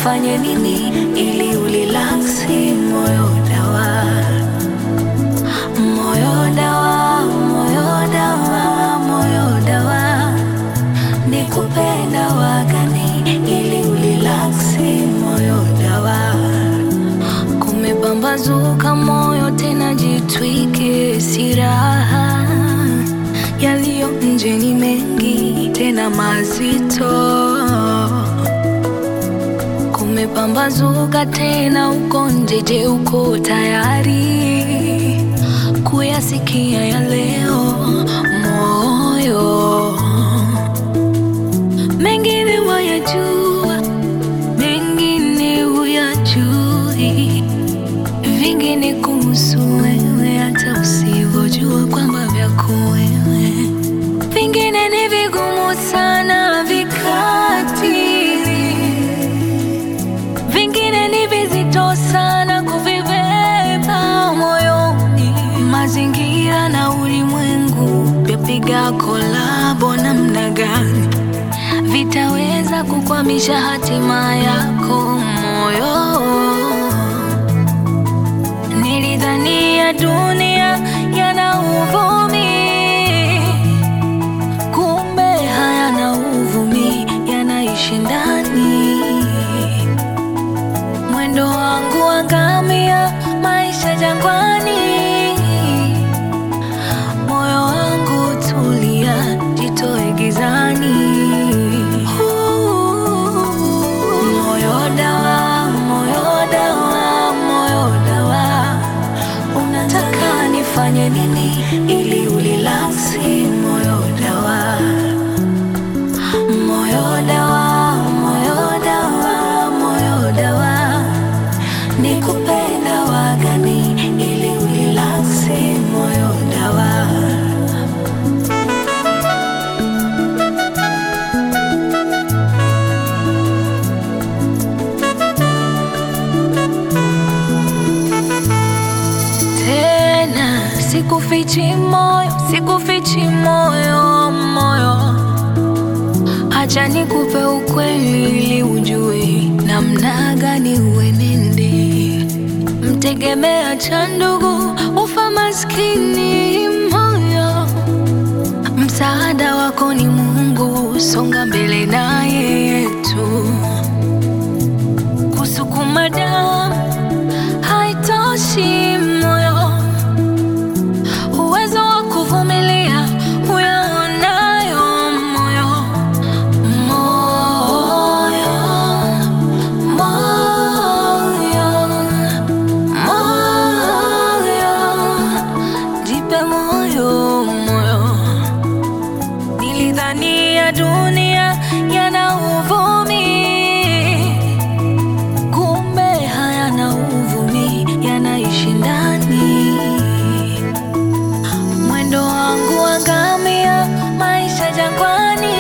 nifanye nini ili ulilaksi moyo dawa moyo dawa moyo dawa moyo dawa nikupe dawa gani ili ulilaksi moyo dawa kumepambazuka moyo tena jitwike siraha yaliyo nje ni mengi tena mazito kumepambazuka tena uko nje je uko tayari kuyasikia ya leo moyo mengine wayajua mengine huyajui vingine kuhusu wewe hata usivyojua kwamba vyako wewe vingine ni vigumu sana vikatili vingine ni vizito sana kuvibeba moyoni mazingira na ulimwengu vyapiga kolabo namna gani vitaweza kukwamisha hatima yako moyo nilidhania dunia yana uvumi kumbe hayana uvumi yanaishi ndani mwendo wangu wa ngamia maisha jangwani moyo wangu tulia jitoe gizani moyo dawa moyo dawa moyo dawa unataka nifanye nini ili ulilaksi moyo dawa moyo dawa moyo dawa moyo dawa nikupe dawa gani ili ulilaksi moyo dawa tena sikufichi moyo sikufichi moyo moyo acha nikupe ukweli ili ujue namna gani uenende mtegemea cha ndugu ufa maskini moyo msaada wako ni mungu songa mbele naye yetu kusukuma damu haitoshi moyo uwezo wa kuvumilia uyaonayo moyo moyo moyo moyo jipe moyo moyo nilidhania dunia yana uvumi kumbe hayana uvumi yanaishi ndani mwendo wangu wa ngamia maisha jangwani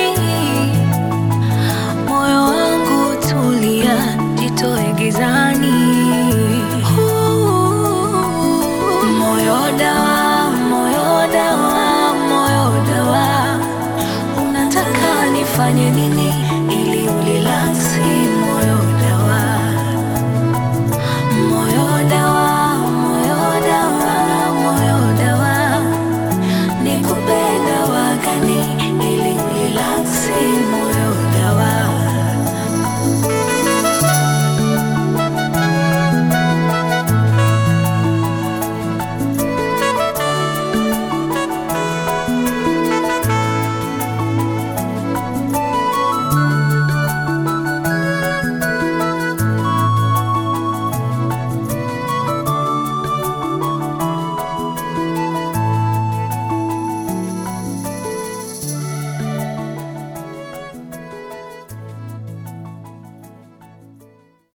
moyo wangu tulia jitoe gizani moyo dawa